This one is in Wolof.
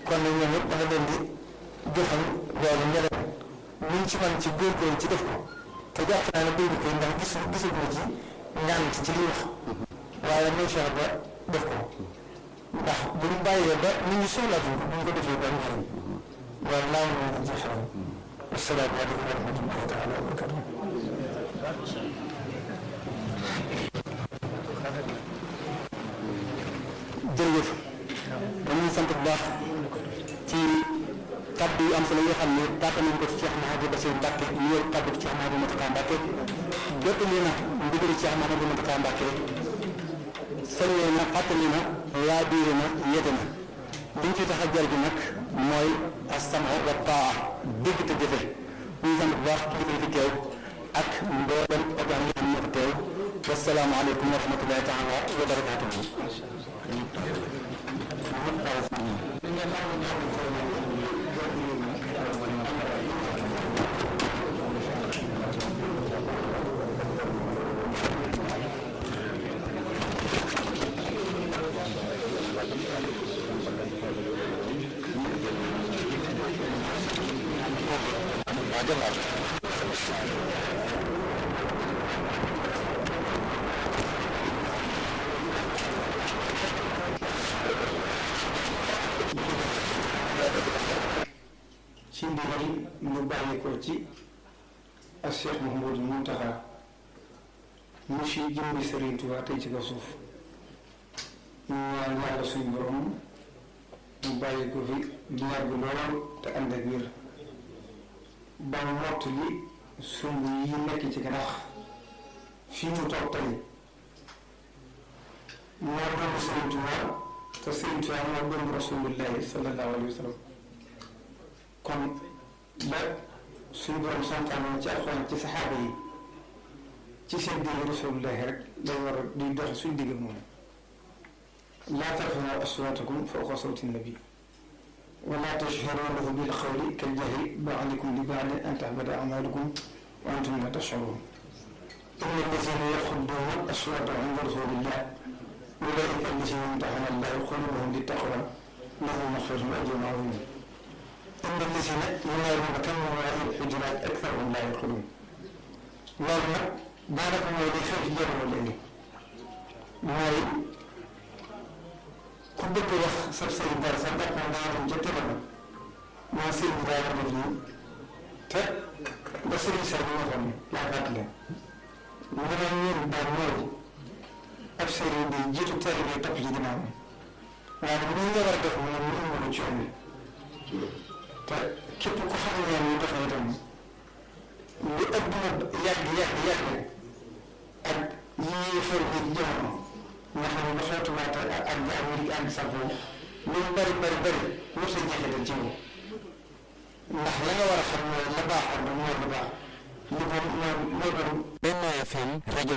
kon nag ñoom it da nga leen di joxal loolu nga dem luñ ci man ci góorgóorlu ci def ko te jàpp naa ne béy bi koy ndax gis gisul ma ci ngànt ci li wax waaye nañ fexe ba def ko ndax bu ñu bàyyee ba nit ñi soxlaatuñ ko bu ñu ko defee ba am njëriñ loolu laa mën a jeexal asalaamaaleykum wa rahmatullahi taala wa barakatuh jërëjëf dañuy sant bu baax ci kaddu yu am solo yoo xam ne tàggat nañ ko ci Cheikh Mouhamadou Bassirou Mbacké ñu yor kaddu ci Cheikh Mouhamadou Mountakha Mbacké jottali na ndigal Cheikh Mouhamadou Mountakha Mbacké sañee na fàttali na laa biire na yete na liñ ci tax a jar gi nag mooy as-sam'u wa taa dégg te jëfe ñu sant bu baax kilifa yi fi teew ak mboolem organ yi xam ne fi teew wasalaamaaleykum wa rahmatullahi taala wa barakatuhu ci ndigal ñu bàyyi ko ci ak Cheikh Mouhamadou Mountakha mu fi jëmbi Serigne Touba tey ci kaw suuf ñu ñaan yàlla suñu borom mu bàyyi ko fi di yàgg lool te ànd ak wér ba mott li sumb yi nekk ci ganax fii mu toog tey moo doon Serigne Touba te Serigne Touba moo doon Rasulullahi sallallahu alayhi wa sallam kon la suñu borom santaane ci alxuraan ci saxaaba yi ci seen digg rasulullahi rek lay war a di dox suñu digg moom laa tarfa'u aswaatakum fawqa sawti nabi wa laa tajharu lahu bil qawli kal jahri ba'dikum li ba'din an tahbata a'malukum wa antum la tash'urun inna allazina yaxudduuna aswaatahum inda rasulillah ulaa'ika allazina imtahana allahu qulubahum lit-taqwa lahum maghfiratun wa ajrun 'aziim inda allazina yunaaduunaka min waraa'i l-hujuraati aktharuhum laa ya'qiluun loolu nag daanaka mooy li xew ci jamono léegi mooy ku bëgg wax sa sëriñ dara sa ndax moom daa dem ca télé moo sëriñ bi daa def nii te ba sëriñ sa bi waxoon laa fàttali mu ne ñun daal mooy ab sëriñ bi jiitu télé bi topp ci ginnaaw waaye ni nga war a def moom mu ëmb ci yoon te képp ku xam ne ñu doxee itam lu adduna yàgg yàgg yàgg ak yii xew bi jamono nga xam ne dafa tubaata ak ak ak Amérique ak sax lu mu bari bari bari wut sa jeexital ci moom ndax la nga war a xam mooy la baaxoon rek mooy la baax li ko moo moo doon Benno FM rajo